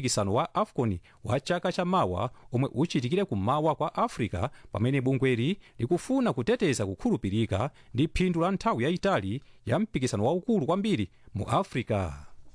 mpikisano wa afcon wa chaka chamawa omwe uchitikire kummawa kwa africa pamene bungweli likufuna kuteteza kukhulupirika ndi phindu la nthawi yayitali ya mpikisano waukulu kwambiri mu africa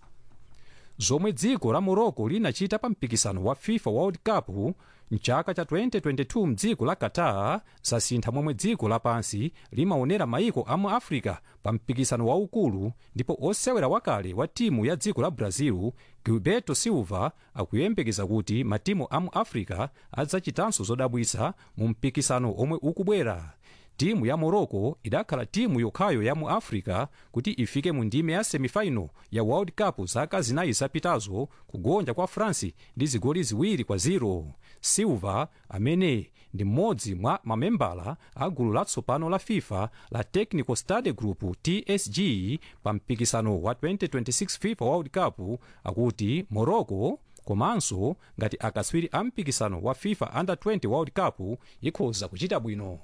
zomwe dziko la morocco linachita pa mpikisano wa fifa world cup mchaka cha 2022 mdziko la qatar zasintha momwe dziko lapansi limaonera maiko a mu africa pa mpikisano waukulu ndipo osewera wakale wa timu ya dziko la brazil gilberto silva akuyembekeza kuti matimu a mu africa adzachitanso zodabwitsa mu mpikisano omwe ukubwera timu ya morocco idakhala timu yokhayo ya mu africa kuti ifike mu ndime ya semifinal ya world cup zaka zinayi zapitazo kugonja kwa france ndi zigoli ziwiri kwa 0 silva amene ndi mmodzi mwa mamembala a gulu latsopano la fifa la technical study group tsg pa mpikisano wa 2026 fifa world cup akuti morocco komanso ngati akatswiri a mpikisano wa fifa under 20 world cup ikhoza kuchita bwino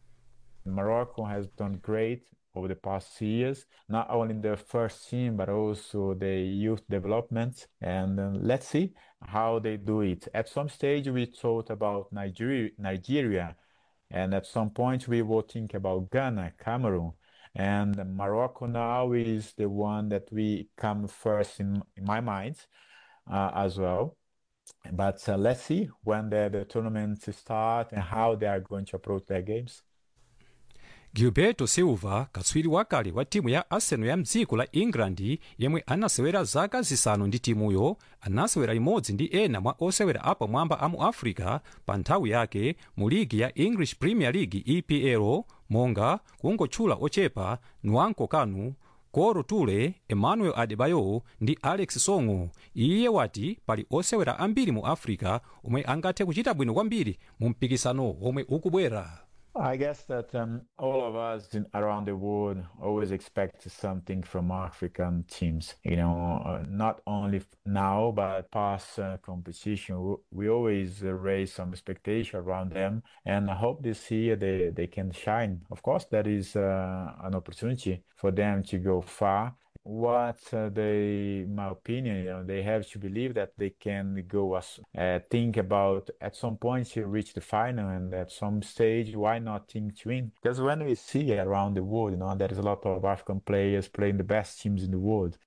Morocco has done great over the past years, not only in the first team, but also the youth development. And uh, let's see how they do it. At some stage, we thought about Nigeria, Nigeria, and at some point, we will think about Ghana, Cameroon. And Morocco now is the one that we come first in, in my mind uh, as well. But uh, let's see when the, the tournament start and how they are going to approach their games. gilberto silva katswiri wakale wa timu ya arsenal ya mdziko la england yemwe anasewera zaka zisanu ndi timuyo anasewera imodzi ndi ena mwa osewera apamwamba a mu africa pa nthawi yake mu ligi ya english premier league epl monga kungotchula ochepa nwanko kanu koro tule emmanuel adebayo ndi alex songo iye wati pali osewera ambiri mu africa omwe angathe kuchita bwino kwambiri mu mpikisano omwe ukubwera I guess that um, all of us in, around the world always expect something from African teams. You know, uh, not only now but past uh, competition. We, we always uh, raise some expectation around them, and I hope this year they they can shine. Of course, that is an opportunity for them to go far what uh, they, in my opinion, you know, they have to believe that they can go as uh, think about at some point to reach the final, and at some stage, why not think to win? Because when we see around the world, you know, there is a lot of African players playing the best teams in the world.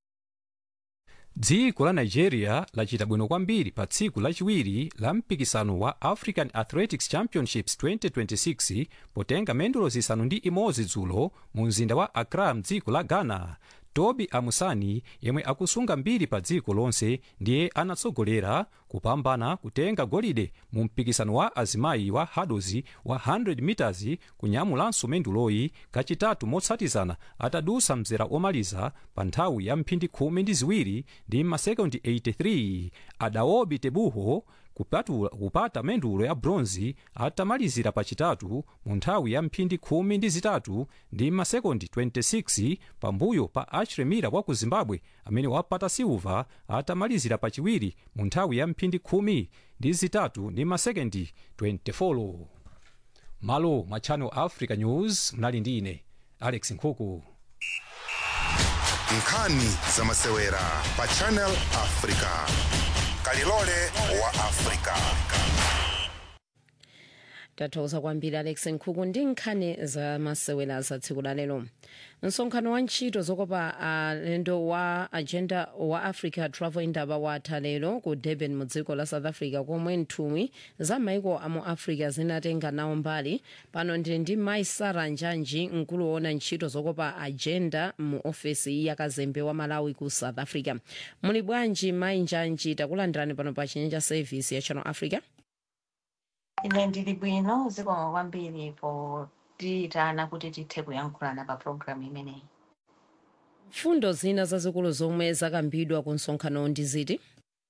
dziko la nigeria lachita bwino kwambiri pa tsiku lachiwiri la mpikisano wa african athletics championships 2026 potenga mendulo zisanu ndi imodzi dzulo mu mzinda wa accra mdziko la ghana tobi amusani yemwe akusunga mbiri pa dziko lonse ndiye anatsogolera kupambana kutenga golide mu mpikisano wa azimayi wa hurdles wa 100 meters kunyamulanso menduloyi kachitatu motsatizana atadusa mzera omaliza pa nthawi ya mphindi khumi ndi ziwiri ndi masekondi 83 adaobi tebuho kupatula, kupata mendulo ya bronzi atamalizira pachitatu mu nthawi ya mphindi khumi ndi zitatu ndi masekondi 26 pambuyo pa achiremira wa ku zimbabwe amene wapata silva atamalizira pachiwiri mu nthawi ya mphindi khumi ndi zitatu ndi masekondi 24 malo mwa channel africa news mnali ndi ine alex nkhuku nkhani zamasewera pa channel africa kalilole wa africa tathokoza kwambiri alex nkhuku ndi nkhani zamasewera za tsiku la lero msonkhano wa ntchito zokopa alendo wa agenda wa africa travel indaba watha lero ku durban mu dziko la south africa komwe nthumwi za maiko amu africa zinatenga nawo mbali pano ndili ndi mai sara njanji mkulu woona ntchito zokopa agenda mu ofesi ya kazembe wa malawi ku south africa muli bwanji mai njanji takulandirani pano pa chinyanja service ya channel africa ine ndili bwino zikomo kwambiri potiyitana kuti tithe kuyankhulana pa programu imeneyi fundo zina zazikulu zomwe zakambidwa ku msonkhano ndi ziti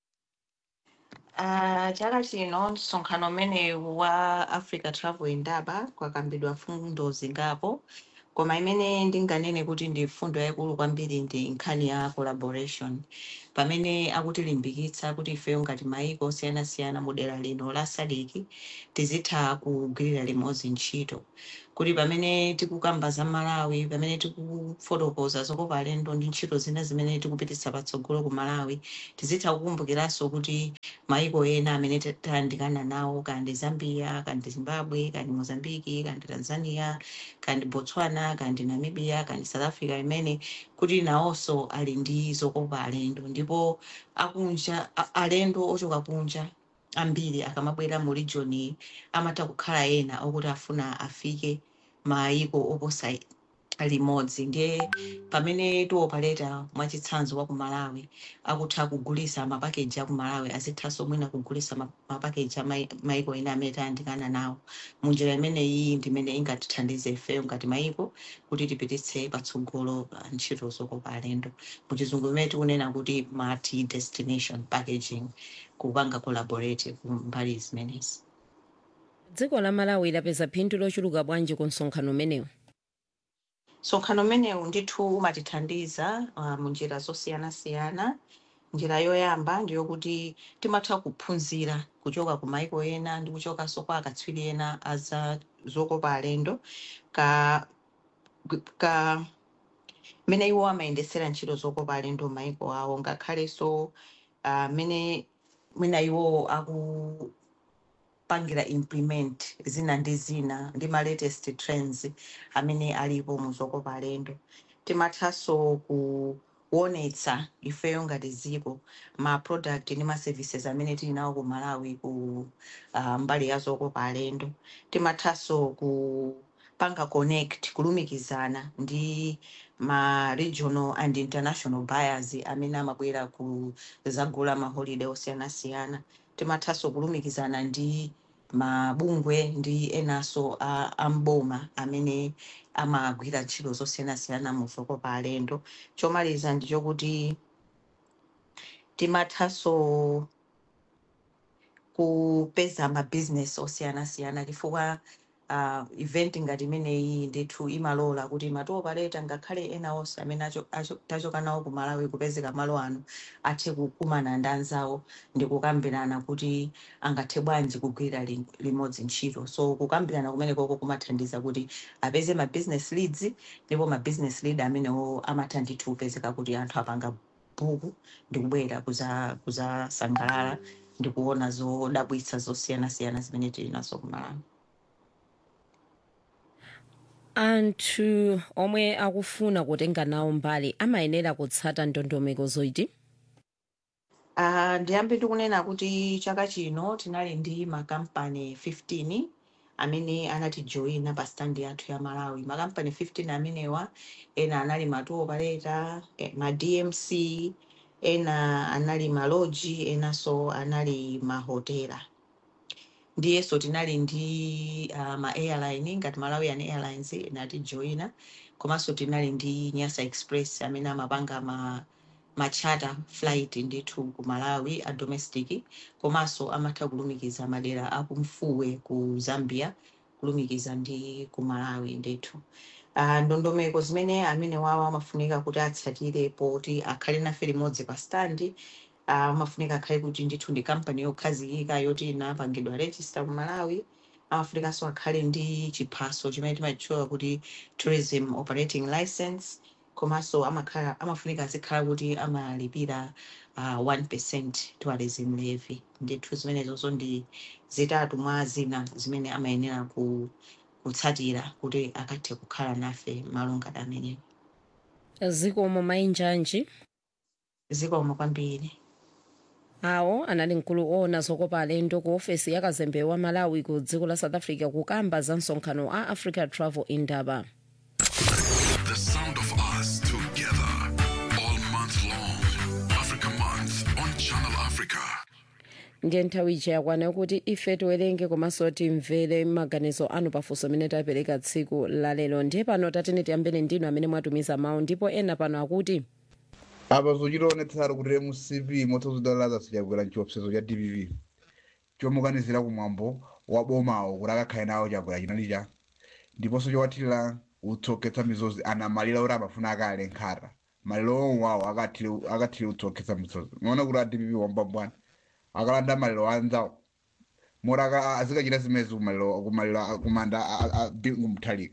Uh, chaka chino msonkhano umene wa africa travel indaba kwakambidwa fundo zingapo koma imene ndinganene kuti ndi fundo yaikulu kwambiri ndi nkhani ya collaboration pamene akutilimbikitsa kuti ifeyo ngati maiko osiyanasiyana mu dera lino la sadiki tizitha kugwirira limodzi ntchito kuti pamene tikukamba za malawi pamene tikufotokoza zokopa alendo ndi ntchito zina zimene tikupititsa patsogolo ku malawi tizitha kukumbukiranso kuti maiko ena amene ta- tayandikana nawo kandi zambia kandi zimbabwe kandi mozambiki kandi tanzania kandi botswana kandi namibia kandi south africa imene kuti nawonso ali ndi zokopa alendo ndipo akunja a- alendo ochoka kunja ambiri akamabwera mu region iyi amatha kukhala ena okuti afuna afike maiko oposa limodzi ndiye pamene tiopaleta mwachitsanzo wa ku malawi akutha kugulisa mapakeji a ku malawi azithanso mwina kugulisa ma- mapakeji a mai- maiko ena amene tayandikana nawo munjira imeneyi ndimene ingatithandize ifeyo ngati maiko kuti tipititse patsogolo uh, ntchito zokopa alendo muchizungu imene tikunena kuti multi destination packaging kupanga collaborative mbali zimenezi dziko la malawi lapeza phindu lochuluka bwanji ku msonkhano umenewu msonkhano umenewu ndithu umatithandiza uh, munjira zosiyanasiyana njira yoyamba ndiyokuti timatha kuphunzira kuchoka ku maiko ena ndi kuchokanso kwa akatswiri ena aza zokopa alendo ka, ka mene iwo amayendesera ntchito zokopa alendo maiko awo ngakhalenso uh, mene mwina iwo akupangira implement zina ndi zina ndi ma latest trends amene alipo mu zokopa alendo timathanso kuonetsa ifeyo ngati dziko ma product ndi ma services amene tili nawo ku malawi ku uh, mbali ya zokopa alendo timathanso kupanga connect kulumikizana ndi ma regional and international buyers amene amabwera ku zagula ma holiday osiyanasiyana timathanso kulumikizana ndi mabungwe ndi enanso a a mboma amene amagwira ntchito zosiyanasiyana mu zokopa alendo chomaliza ndichokuti timathanso kupeza mabhizinesi osiyanasiyana chifukwa uh, event ngati imeneyi ndithu imalola kuti matoopaleta ngakhale ena onse amene acho- acho- tachoka nawo ku malawi kupezeka malo ano athe kukumana ndi anzawo ndi kukambirana kuti angathe bwanji kugwira li- limodzi ntchito so kukambirana kumenekoko kumathandiza kuti apeze ma business leads ndipo ma business lead amenewo amatha ndithu kupezeka kuti anthu apanga bhuku ndi kubwera kuza- kuzasangalala ndi kuona zodabwitsa zosiyanasiyana zimene tili nazo ku malawi anthu omwe akufuna kutenga nawo mbali amayenera kutsata ndondomeko zoiti Uh, ndiyambe tikunena kuti chaka chino tinali ndi makampani 15 amene anatijoyina pa standi yathu ya malawi makampani 15 amenewa ena anali matour operator eh, ma dmc ena anali maloji enanso anali mahotela ndiyenso tinali ndi uh, ma airline ngati malawian airlines inatijoyina komanso tinali ndi nyasa express amene amapanga ma machata flight ndithu ku malawi a domestic komanso amatha kulumikiza madera akumfuwe ku zambia kulumikiza ndi ku malawi ndithu uh, ndondomeko zimene amene wawo amafunika kuti atsatire poti akhale nafe limodzi pa standi uh, amafunika akhale kuti ndithu ndi kampani yokhazikika yoti inapangidwa register ku malawi amafunikanso akhale ndi chiphaso chimene timachitchula kuti tourism operating license komanso amakhala amafunika azikhala kuti amalipira uh, 1 tourism levy ndithu zimenezonso ndi zitatu mwa zina zimene amayenera ku, kutsatira kuti akathe kukhala nafe malungana amenewo zikomo mainjanji zikomo kwambiri awo anali mkulu owona zokopa alendo ku ofesi ya kazembe wa malawi ku dziko la south africa kukamba za msonkhano a africa travel indaba The sound of us together all month long. Africa Month on Channel Africa. ndiye nthawi ija yakwana yokuti ife tiwerenge komanso timvere maganizo anu pafunso amene tapereka tsiku lalero ndiye pano tatene tiyambene ndinu amene mwatumiza mawu ndipo ena pano akuti apa zochitaonetsera kuti mcp motsazidalalaza sichakwera chiopsezo cha dpp chomukanizira kumwambo wa bomawo kuti akakhale nawo chakwera chinali cha ndiponso chowathirira utsoketsa mizozi anamalira kuti amafuna akale nkhata maliro omwawo akathire utsoketsa mizozi maona kuti a dpp wambambwana akalanda maliro anzawo moraka azikachita zimezi kumaliro kumaliro kumanda bingu muthalika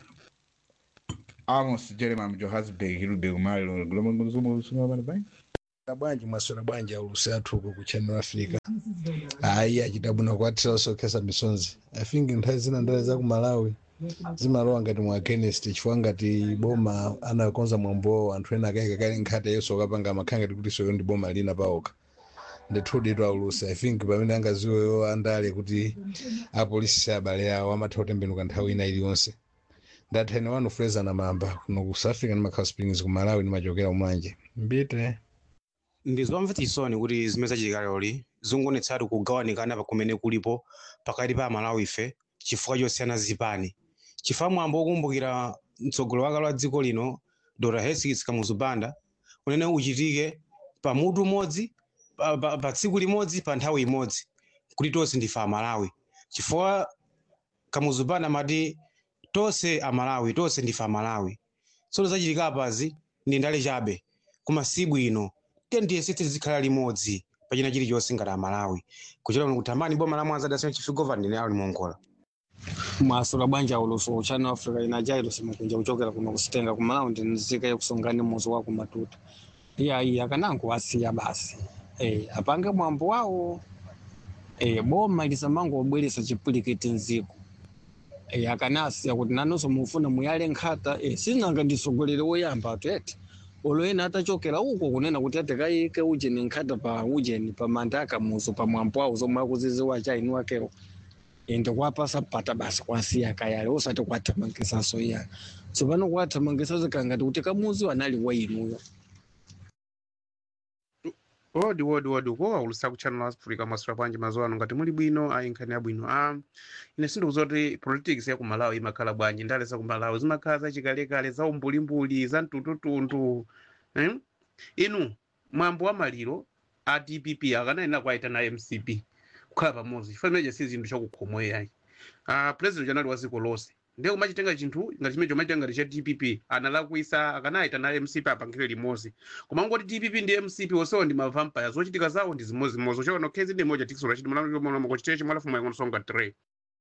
amos jeremiah johannesburg hilube kumaliro gulomangozumausungamana pai na bwanji mwaswera bwanji aulusi athu uko ku channel africa ayi achita bwino kukwatira osokhesa misonzi i think nthawi zina ndale za ku malawi zimalowa ngati mwa chemist chifukwa ngati boma anakonza mwambo anthu ena akayika kale nkhate yonso okapanga makhala ngati kuti soyo ndi boma lina paokha ndithudi tu aulusi i think pamene angaziweyo andale kuti apolisi abale awo amatha kutembenuka nthawi ina iliyonse ndathani wanu fraser na mamba kuno ku south africa ndi makhala springs ku malawi ndimachokera kumanje mbite ndizomvetsa chisoni kuti zimene zachitika lero zikungonetsatu kugawanikana pa kumene kulipo pakati pa amalawi ife chifukwa chosiyana zipani chifukwa mwambo wokumbukira mtsogoleri wakale wa dziko lino dr hesikis kamuzubanda unene uchitike pa mutu umodzi pa, pa, pa tsiku limodzi pa nthawi imodzi kuti tonse ndife amalawi chifukwa kamuzubanda amati tonse amalawi tonse ndife amalawi tsono zachitika apazi ndi ndale chabe koma si bwino tendiyesetse zikhala limodzi pachina chilichonse ngati amalawi kuchera kuno kutamani boma la mwanza dasina chief governor ndine ali mongola mwasula bwanja uluso channel africa inajairo simakunja kuchokera kuno kusitenga kumalawi ndi nzika yakusongani muzi wa kumatuta iyayi akanango wasiya basi eh apange mwambo wawo eh boma lisamangobweresa chipulikiti nziko eh akanasiya kuti nanonso mufuna muyale nkhata eh sinanga ndisogolere woyamba atete oloyena atachokera uko kunena kuti atekayike ujeni nkhata pa ujeni pa mandaka muzo pa mwambo wawo zomwe akuziziwa chaini wakewo ende kwapasa pata basi kwasiya kayale usati kwathamangisaso iya tsopano kwathamangisa zikangati kuti kamuzi wanali wainuyo wodi wodi wodi uko waulusa ku channel africa mwasula bwanji mazuwa ano ngati muli bwino ayi nkhani yabwino ah, ine sindikuza kuti politics ya ku malawi imakhala bwanji ndale za ku malawi zimakhala zachikalekale za umbulimbuli za mtundutundu eh? inu mwambo wa maliro a dpp akanayena kwaita na mcp kukhala pamodzi chifanire si zinthu chakukhomweyayi uh, president janali wa dziko lonse ndiye kumachitenga chinthu ngati chimene chomachitenga ngati cha dpp analakwisa akanayita na mcp apangire limodzi koma ngoti dpp ndi mcp onsewo ndi mavampire zochitika zawo ndi zimozimozi uchaona khezi ndi moja tikusula chiti mulamukochitire chimwalafumu yakonosonga 3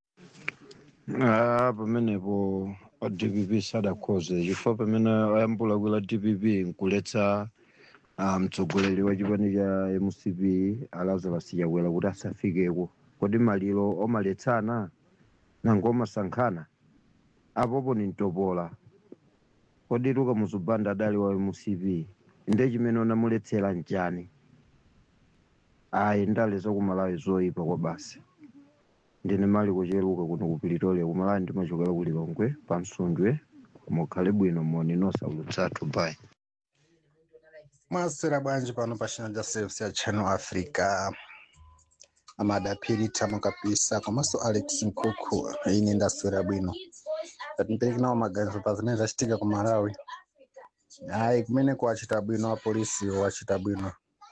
Ah, pamenepo a dpp sadakhoze chifukwa pamene ayambula kwila dpp nkuletsa ah, mtsogoleri wa chipani cha mcp alazarus chakwera kuti asafikeko kodi maliro omaletsana nango omasankhana apopo ni mtopola kodi luka muzubanda adali wa mcp nde chimene unamuletsera nchani ayi ndale zakumalawi zoyipa kwa basi ndine mali kucheruka kuno ku Pretoria kumalawi ndimachokera ku Lilongwe pa Msundwe mukhale bwino moni nosaulutsathu bye mwasera bwanji pano pa channel cha service ya channel africa amadapiri tamo kabisa komanso alex nkukhu ine ndaswera bwino atipereke nawo maganizo pa zimene zachitika ku malawi ayi kumene kuwachita bwino apolisi wachita bwino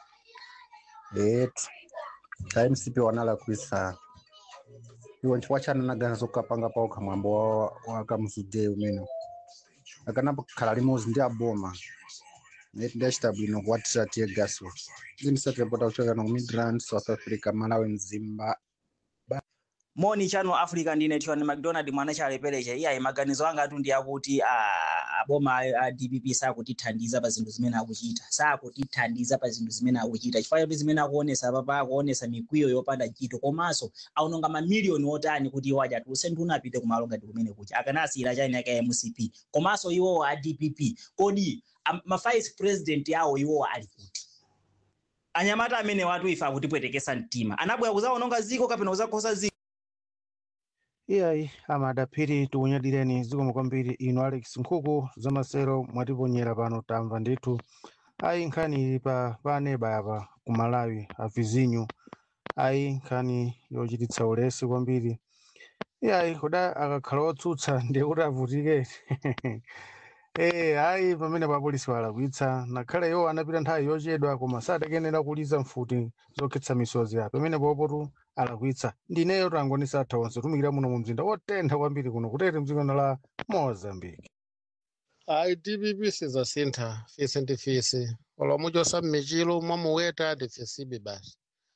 etu ka mcp wanalakwisa iwo nchifukwa chani naganiza kukapanga paokha mwambo wa, wa kamuzude umene akanapo khala limodzi ndi aboma neti ndachita bwino kuwatira tiye gaso zimisatipota kuchokera ku midrand south africa malawi mzimba moni channel africa ndine tiwani mcdonald mwana chaleperecha iyayi maganizo anga atu ndi akuti ah, aboma a a dpp sakutithandiza pa zinthu zimene akuchita sakutithandiza pa zinthu zimene akuchita chifukwa choti zimene akuonesa papa akuonesa mikwiyo yopanda ntchito komanso aononga mamiliyoni otani kuti iwo aja atiuse ndi unapite kumalo ngati kumene kucha akanasiyira chani aka mcp komanso iwowo a dpp kodi am- ma vice president awo iwowo ali kuti anyamata amene watu ife akutipwetekesa mtima anabwera kuzaononga ziko kapena kuzakhoza ziko iyayi amadapiri tikunyadireni zikomo kwambiri inu alex nkhuku zamasero mwatiponyera pano tamva ndithu ayi nkhani ili pa paneba apa ku malawi avizinyu ayi nkhani yochititsa ulesi kwambiri iyayi kuda akakhala otsutsa ndiye kuti avutike Eh, ayi pamene apolisi walakwitsa nakhale iwo anapita nthawi yochedwa koma sadakenera kuliza mfuti zokhetsa misozi ya pamene popotu alakwitsa ndineyo tangonisa atha onse tumikira muno mu mzinda wotentha kwambiri kuno kutete mdzikono la mozambique ayi dpp sizasintha fisi ndi fisi olomuchosa m'michilo mwamuweta ndi fisibe basi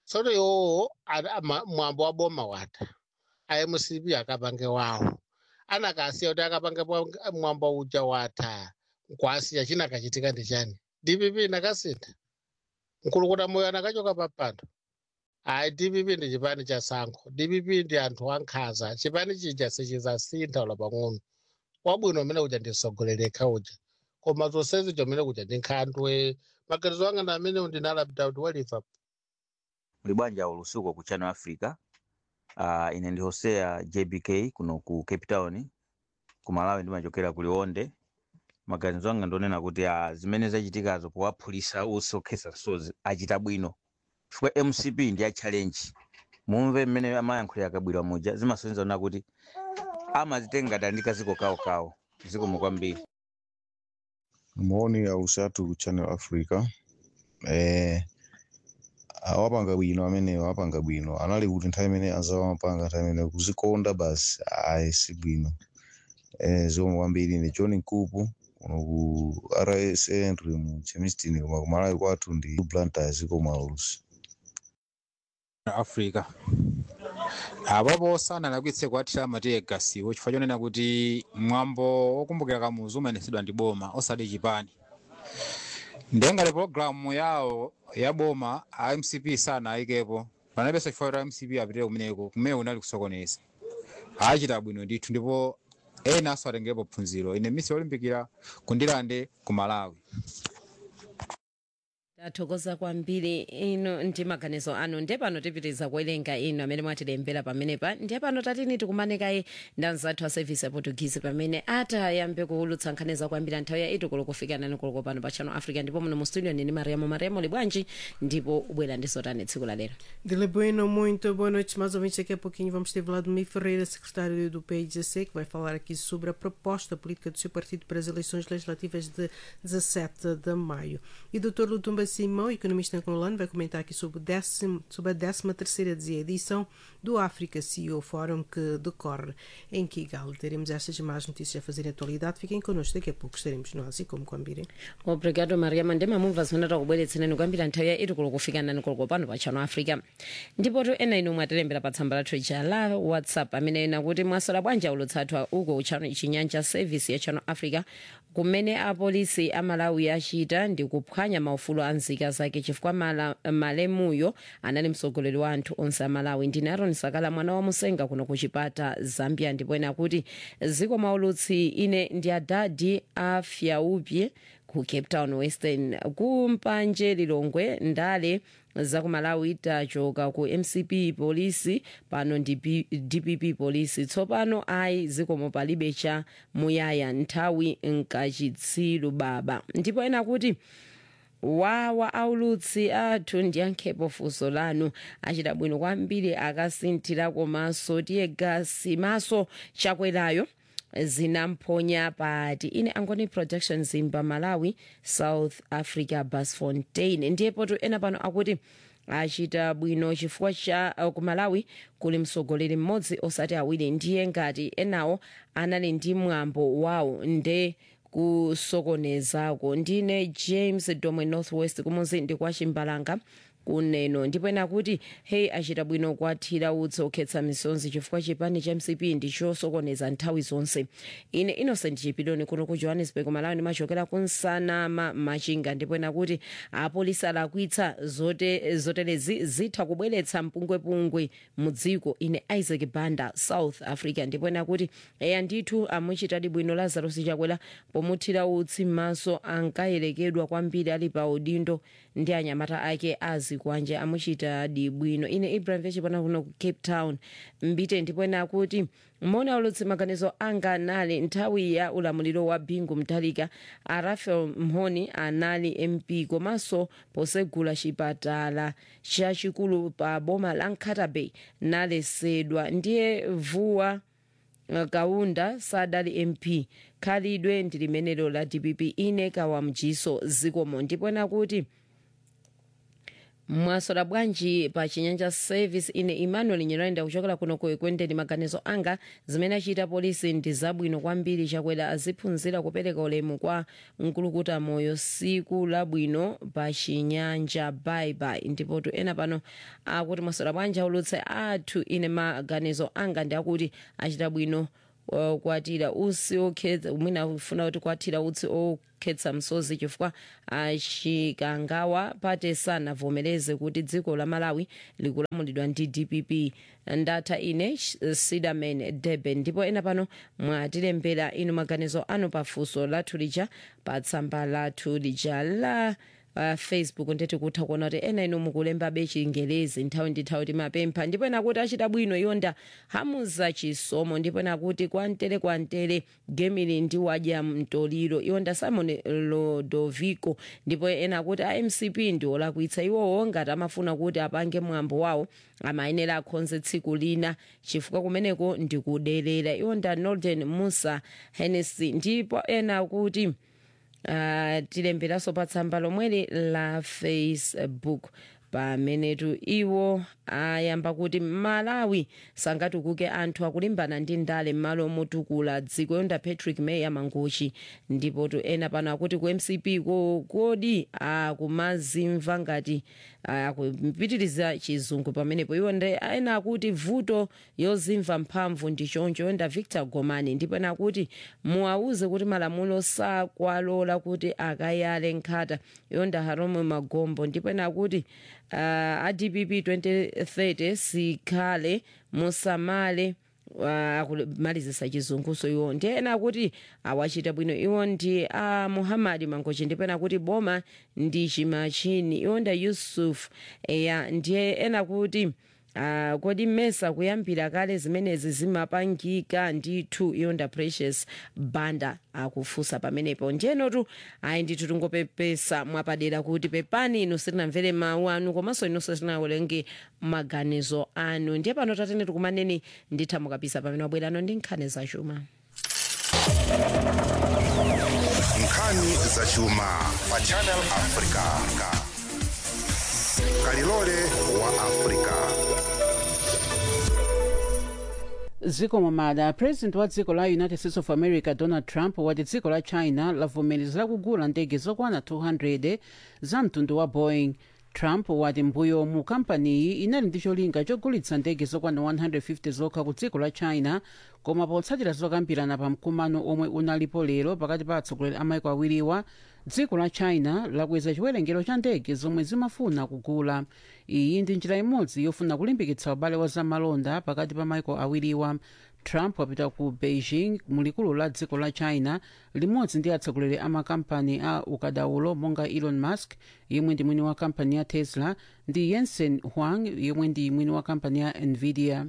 tsono iwowo ana- ama- mwambo wa boma watha amcp akapange wawo anakasiya kuti akapange bwa- mwambo uja watha nkwasiya china kachitika ndi chani dpp nakasintha mkulukuta moyo anakachoka papando hayi dpp ndi chipani cha sankho dpp ndi anthu ankhanza chipani chija sichizasintha ula pang'ono wabwino umene uja ndi msogoleleka uja koma zonsezi chomene kuja ndi nkhandwe maganizo anga ndi amene ndinalapita kuti waliva muli bwanja ulusuku ku channel africa uh, ine ndi hosea jbk kuno ku cape town ku malawi ndimachokera ku liwonde maganizo anga ndionena kuti uh, zimene zachitikazo powaphulisa osokhesa sozi achita bwino chifukwa mcp ndi ya challenge mumve mmene amayankhulira kabwira muja zimasonyeza ona kuti amazitenga ngati andika ziko kawokawo zikomo kwambiri maoni ya usatu ku channel africa eh awapanga bwino amenewo apanga bwino anali kuti nthawi imene azawapanga nthawi imene kuzikonda basi ayi si bwino eh zikomo kwambiri ndi john nkupu kuno ku rsa ndiri mu chemistin koma kumalawi kwathu ndi blantyre zikomo aulusi africa apapo sanalakwitse kuwathira matiye gasiwo chifukwa chonena kuti mwambo wokumbukira kamuzu umayenesedwa ndi boma osati chipani ndengati pologalamu yawo ya boma a mcp sana ayikepo panapenso chifukwa kuti mcp apitire kumeneko kumene kunali kusokoneza achita bwino ndithu ndipo ena aso atengerepo phunziro ine misi yolimbikira kundilande ku malawi tathokoza kwambiri ino ndi maganizo anu ndiye pano tipitiriza kuwerenga inu amene mwatilembera pamenepa ndiye pano tatini tikumanekayi ndi anzathu a service ya portuguese pamene atayambe kuwulutsa nkhani zakwambiri nthawi ya itu kulokufika nani kuloko pano pa channel africa ndipo muno mu studio nini mariamo mariamo libwanji ndipo ubwera ndi zotani tsiku la lero Dile Bueno, muito boa noite. Mais ou menos daqui a pouquinho vamos ter Vladimir Ferreira, secretário do PIGC, que vai falar aqui sobre a proposta política do seu partido para as eleições legislativas de 17 de maio. E o Dr. Lutumba Simão, economista angolano, vai comentar aqui sobre, o décimo, sobre a 13 terceira edição do África CEO Forum que decorre em Kigali. Teremos estas e mais notícias a fazer em atualidade. Fiquem connosco, daqui a pouco estaremos nós e como combinem. obrigado mariama ndimamumva zimene takubweretserani kwambiri nthawi ya itu kulokufika nani kuloko pano pa channel africa ndipo to ena inu mwatilembera pa tsamba lathu ija la whatsapp amene ena kuti mwasola bwanja ulutsathu uko channel chinyanja service ya channel africa kumene apolisi amalawi achita ndi kuphwanya maufulu a nzika zake chifukwa mala- malemuyo anali mtsogoleri wa anthu onse amalawi ndine aron sakala mwana wa musenga kuno ku chipata zambia ndipo ena kuti ziko maulutsi ine ndi adadi afyaupye ku cape town western kumpanje lilongwe ndale zakumalawi tachoka ku mcp polisi pano ndi P- dpp polisi tsopano ayi zikomo palibe cha muyaya nthawi nkachitsiru baba ndipo ena kuti wawa aulutsi athu ndiyankhepo funso lanu achita bwino kwambiri akasinthira komanso tiye gasi maso chakwerayo zinamponya pati ine angoni production zimba malawi south africa basfontein ndiyepo tu ena pano akuti achita bwino chifukwa cha uh, ku malawi kuli mtsogoleri mmodzi osati awiri ndiye ngati enawo anali ndi mwambo wawo nde kusokonezako ndine james domwe northwest kumuzi ndi kwa chimbalanga kuneno ndipo ena kuti hey achita bwino kwathira utsi okhetsa misonzi chifukwa chipani cha mcp ndi chosokoneza nthawi zonse ine innocent chipiloni kuno ku johannesburg malawi ndimachokera kunsanama machinga ndipo ena kuti apolisi alakwitsa zote, zotelezi zitha kubweretsa mpungwepungwe mu dziko ine isaac banda south africa ndipo ena kuti eya ndithu amuchitadi bwino lazarus chakwera pomuthira utsi m'maso ankayerekedwa kwambiri ali pa udindo ndi anyamata ake azikwanje amuchitadi bwino ine ibrahim vechipana kuno ku cape town mbite ndipo ena akuti mona ulutsi maganizo anga anali nthawi ya ulamuliro wa bingu mtalika a rafael mhoni anali mp komanso posegula chipatala chachikulu pa boma la nkata bay nalesedwa ndiye vuwa uh, kaunda sadali mp khalidwe ndi limenelo la dpp ine kawamjiso zikomo ndipo ena kuti mwasola bwanji pa chinyanja service ine emmanuel nyirenda kuchokera kuno ku ekwendeni maganizo anga zimene achita polisi ndi zabwino kwambiri chakwera aziphunzira kupereka ulemu kwa mkulukuta moyo siku labwino pa chinyanja baibai ndipotu ena pano akuti mwasola bwanji aulutse athu ine maganizo anga ndi akuti achita bwino uh, kwatira utsi okhetsa mwina ufuna kuti kwatira utsi okhetsa msozi chifukwa achikangawa pate sanavomereze kuti dziko la malawi likulamulidwa ndi dpp ndatha ine sidaman durban ndipo ena pano mwatilembera inu maganizo anu pafunso lathu lija pa tsamba lathu lija la uh, facebook ndeti kutha kuona kuti ena inu mukulembabe chingelezi nthawi ndi nthawi timapempha ndipo ena kuti achita bwino yonda hamuza chisomo ndipo ena kuti kwantere kwantere gemili ndi wadya mtoliro yonda simon lodovico ndipo ena kuti amcp ndi olakwitsa iwowo ngati amafuna kuti apange mwambo wawo amayenera akhonze tsiku lina chifukwa kumeneko ndikuderera yonda northern musa hennessy ndipo ena kuti uh, tilemberanso pa tsamba lomweli la facebook pamenetu iwo ayamba kuti malawi sangatukuke anthu akulimbana ndi ndale m'malo motukula dziko yonda patrick mayer mangochi ndipotu ena pano akuti ku mcp ko kodi akumazimva ngati akupitiriza chizungu pamenepo iwo ndi ena akuti vuto yozimva mphamvu ndi choncho yonda victor gomani ndipo ena akuti muwauze kuti malamulo sakwalola kuti akayale nkhata yonda harome magombo ndipo ena akuti uh, adpp 2030 sikhale musamale akumalizisa chizunguso iwo ndi ena akuti awachita bwino iwo ndi a uh, muhammadi mangochi ndipo ena akuti boma ndi chimachini iwo nda yusuf eya ndiye ena kuti Uh, kodi mmesa kuyambira kale zimenezi zimapangika ndithu yonda precious banda akufunsa uh, pamenepo njenotu ayi ndithu tingopepesa mwapadera kuti pepani inu sitinamvere mawu anu komanso inunso sitinawerenge maganizo anu ndiye pano tatene tikumaneni nditha mukapisa pamene wabwerano ndi nkhani zachuma nkhani zachuma pa channel africa kalilole wa africa dziko momada president wa dziko la united states of america donald trump wati dziko la china lavomereza kugula ndege zokwana 200 za mtundu wa boeing trump wati mbuyomu kampaniyi inali ndi cholinga chogulitsa ndege zokwana 150 zokha ku dziko la china koma potsatira zokambirana pa mkumano omwe unalipo lero pakati pa atsogoleri a maiko awiriwa dziko la china lakweza chiwerengero cha ndege zomwe zimafuna kugula iyi ndi njira imodzi yofuna kulimbikitsa ubale wa zamalonda pakati pa maiko awiriwa trump wapita ku beijing mulikulu la dziko la china limodzi ndi atsogoleri a makampani a ukadaulo monga elon musk yemwe ndi mwini wa kampani ya tesla ndi jensen huang yemwe ndi mwini wa kampani ya nvidia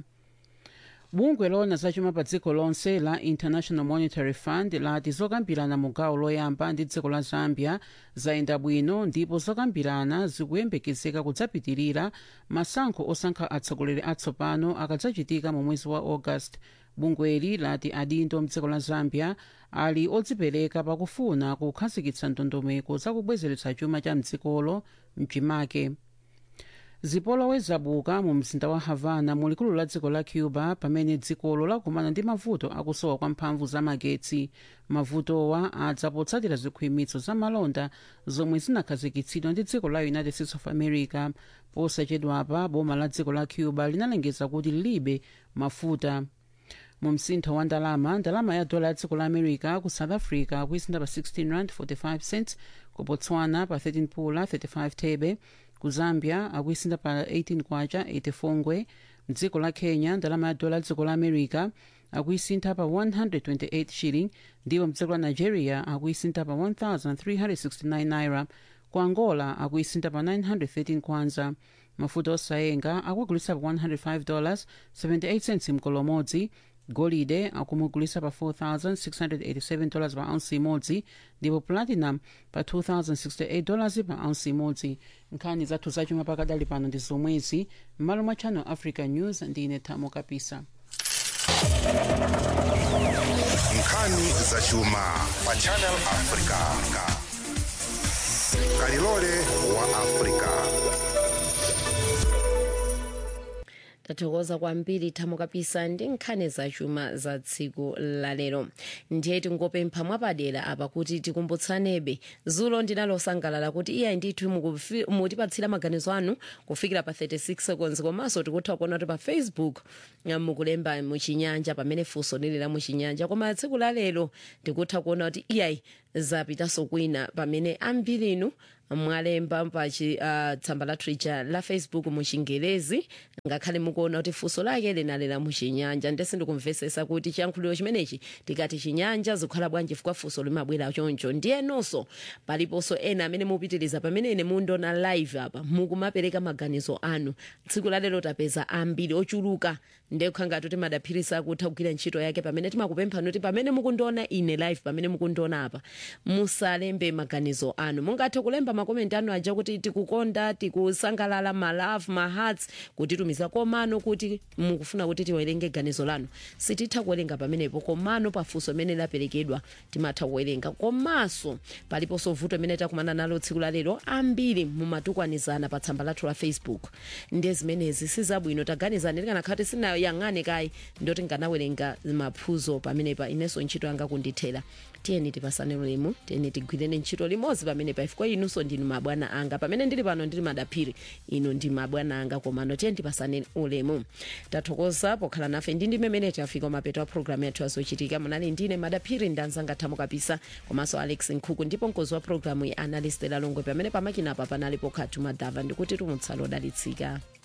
bungwe lona zachuma pa dziko lonse la international monetary fund lati zokambirana mu gawo loyamba ndi dziko la zambia zayenda bwino ndipo zokambirana zikuyembekezeka kudzapitirira masankho osankha atsogoleri atsopano akadzachitika mu mwezi wa august bungweli lati adindo mdziko la zambia ali odzipereka pakufuna kukhazikitsa ndondomeko zakubwezeretsa chuma cha mdzikolo mchimake zipolowe zabuka mu mzinda wa havana mulikulu la dziko la cuba pamene dzikolo lakumana ndi mavuto akusowa kwa mphamvu za magetsi mavutowa adza potsatira zikhwimitso za malonda zomwe zinakhazikitsidwa ndi dziko la united states of america posachedwapa boma la dziko la cuba linalengeza kuti lilibe mafuta mu msintho wa ndalama ndalama ya dola ya dziko la america ku south africa kuisinda pa 16 rand 45 cents ku botswana pa 13 pula 35 thebe ku zambia akuisinda pa 18 kwacha 84 ngwe mdziko la kenya ndalama ya dola ya dziko la america akuisintha pa 128 shilling ndipo mdziko la nigeria akuisintha pa 1369 naira ku angola akuisintha pa 913 kwanza mafuta osayenga akugulitsa pa 105 dollars 78 cents mkolomodzi golide akumugulitsa pa 4687 dollars pa ounce imodzi ndipo platinum pa 2068 dollars pa ounce imodzi nkhani zathu zachuma pakadali pano ndi zomwezi m'malo mwa channel africa news ndine thamo kapisa nkhani zachuma pa channel africa kalilole wa africa tathokoza kwambiri thamo kapisa ndi nkhani zachuma za tsiku lalero ndiye tingopempha mwapadera apa kuti tikumbutsanebe zulo ndinalosangalala kuti iyayi ndithu mukufi- mutipatsira maganizo anu kufikira pa 36 seconds komanso tikutha kuona kuti pa facebook uh, mukulemba muchinyanja pamene funso lili la muchinyanja koma tsiku lalero tikutha kuona kuti iyayi zapitanso kwina pamene ambiri inu mwalemba pa chi- uh, tsamba la twitter la facebook muchingelezi ngakhale mukuona kuti funso lake linalera muchinyanja ndese ndikumvesesa kuti chiyankhuliro chimenechi tikati chinyanja zikhala bwanji chifukwa funso limabwera choncho ndiyenonso paliponso ena amene mupitiriza pamene ine mundona live apa mukumapereka maganizo anu tsiku lalero tapeza ambiri ochuluka ndekha ngati kuti madaphirisa kutha kugwira ntchito yake pamene timakupemphani kuti pamene mukundiona ine live pamene mukundiona apa musalembe maganizo anu mungathe kulemba makomenti anu aja kuti tikukonda tikusangalala malove mahearts kutitumiza komano kuti mukufuna kuti tiwerenge ganizo lanu sititha kuwerenga pamenepo komano pafunso imene laperekedwa timatha kuwerenga komanso paliponso vuto imene takumana nalo tsiku lalero ambiri mumatukwanizana pa tsamba lathu la facebook ndiye zimenezi sizabwino taganizani tikanakhala kuti sinayang'ane kayi ndoti nganawerenga maphuzo pamenepa inenso ntchito yanga kundithera tiyeni tipasane ulemu tiyeni tigwirene ntchito limodzi pamene pa chifukwa inunso ndinu mabwana anga pamene ndili pano ndili madaphiri inu ndi mabwana anga komano tiyeni tipasane ulemu tathokoza pokhala nafe ndi ndi mmene tafika mapeto a programu yathu yazochitika munali ndine madaphiri ndanzanga thamo kapisa komanso alex nkhuku ndipo mkozi wa programu ya analyst lalongwe pamene pamakina apa panali pokhatu madava ndikuti tumutsalo odalitsika